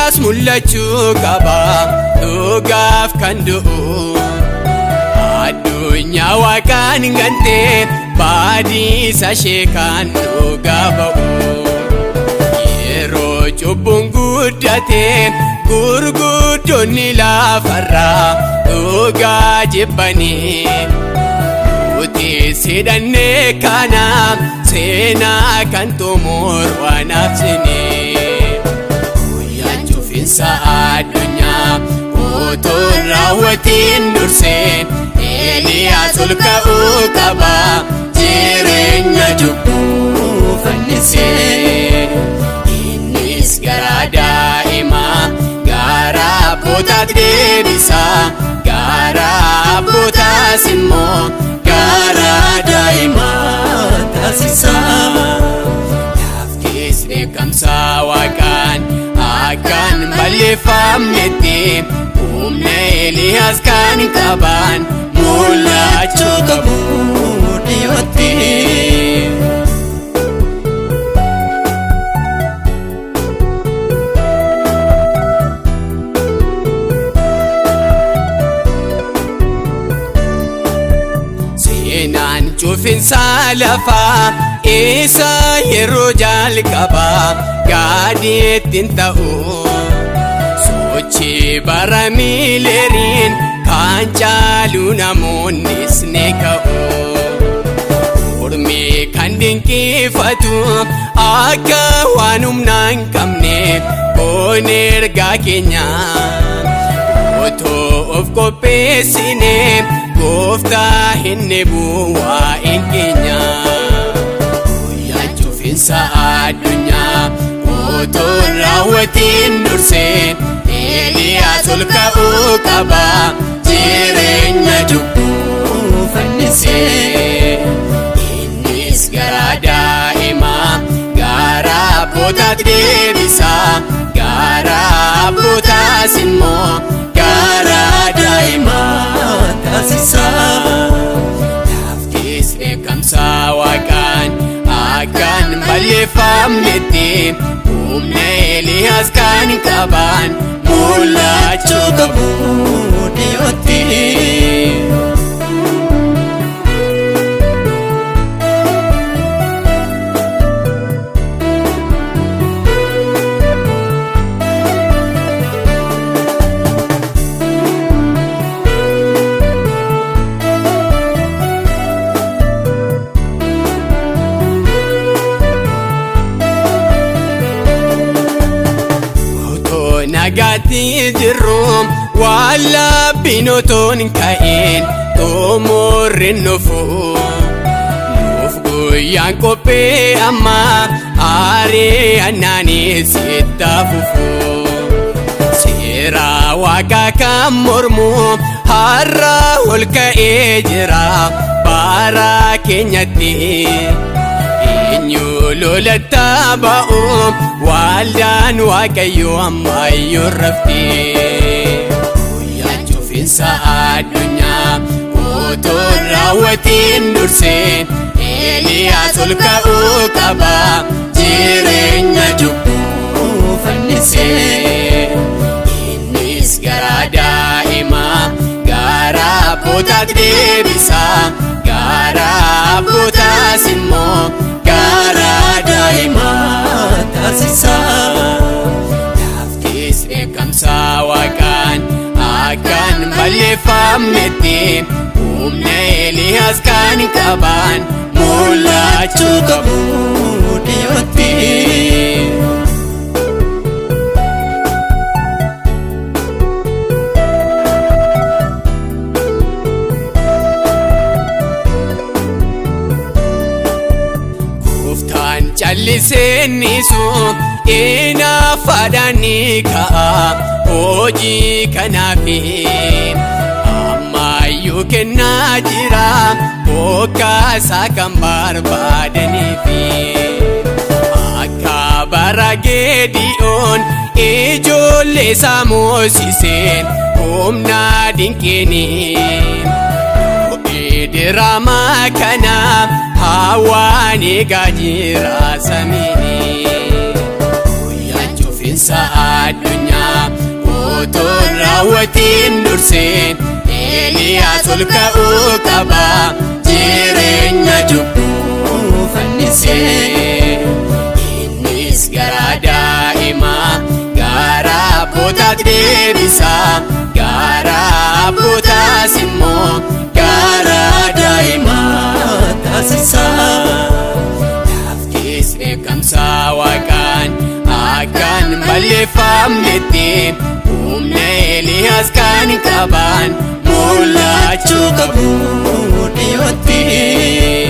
Masiyaas mul'achuu qaba dhugaaf kan du'u. Addunyaa waaqaan gantee baadhiisa ishee kan dhugaa ba'u. Yeroo cubbuun guddatee gurguddoonni lafarraa dhugaa jibbanii. Nuti sidhannee kana seenaa kan xumur waan absinee. Guyyaan cufinsa addunyaa utuu raawwatiin dursee Eeliyaas ol ka'uu qaba jireenya cubbuu fannisee. Innis gara daa'imaa gara abbootaatti deebisa gara abbootaas immoo gara daa'imaa taasisa. Laaftis dheekkamsa waaqaan akkaan balleeffamnetti humna Eeliyaas kan qaban mul'achuu qabu dhiyootti. Seenaan cufinsa lafaa isa yeroo jalqabaa gaadii ittiin ta'u. Sochii bara miileeriin kan caalu namoonnis ni ka'u. Ormi kan dinqifatu akka waan humnaa hin qabne boon ergaa keenya. Otoo of qopheessine gooftaa hin eebu waa'een keenya. Guyyaan cufinsa addunyaa otoo raawwatiin dursee Eeliyaas ol ka'uu qaba jireenya cubbuu fannisee. Innis gara daa'imaa gara abbootaatti deebisa gara abbootaas immoo gara daa'imaa taasisa. Laaftis dheekkamsa waaqaan akkaan balleeffamnetti humna Eeliyaas kan qaban mul'achuu qabu dhiyootti. nagaatti jirru waan labbiin otoon ka'een xumurrin nufu nuuf guyyaan qophee amma aaree annaanis itti fufu seera waaqaa kan mormu har'a ol ka'ee jira bara keenyatti. eenyu lolatta ba'u waldaan waaqayyo ammayyoo raftee guyyaan cufinsa addunyaa otoo raawwatiin dursee Eeliyaas ol ka'uu qaba jireenya cubbuu fannisee innis gara daa'imaa gara abbootaatti deebisa gara abbootaas immoo gara daa'imaa taasisa. Laaftis dheekkamsa waaqaan akkaan balleeffamnetti humna Eeliyaas kan qaban mul'achuu qabu dhiyootti. calliseennisu inaafadhaan ni ka'a hojii kanaafi ammayyuu kennaa jira bokkaasaa kan barbaadaniifi akka bara geedi'oon ijoollee isaa moosiseen humna dinqiiniin. diraamaa kana hawaan eegaa jira samiini. Guyyaan bulchiinsa addunyaa utuun raawwatiin durseen Eeliyaas ol ka'uu qaba jireenya cubbuu fannisee innis gara daa'imaa gara abbootaatti deebisa gara abbootaas immoo gara daa'imaa taasisa. Laftis beekamsa waaqaan akkaan balleeffamnetti humna Eeliyaas kan qaban mul'achuu qabu dhiyootti.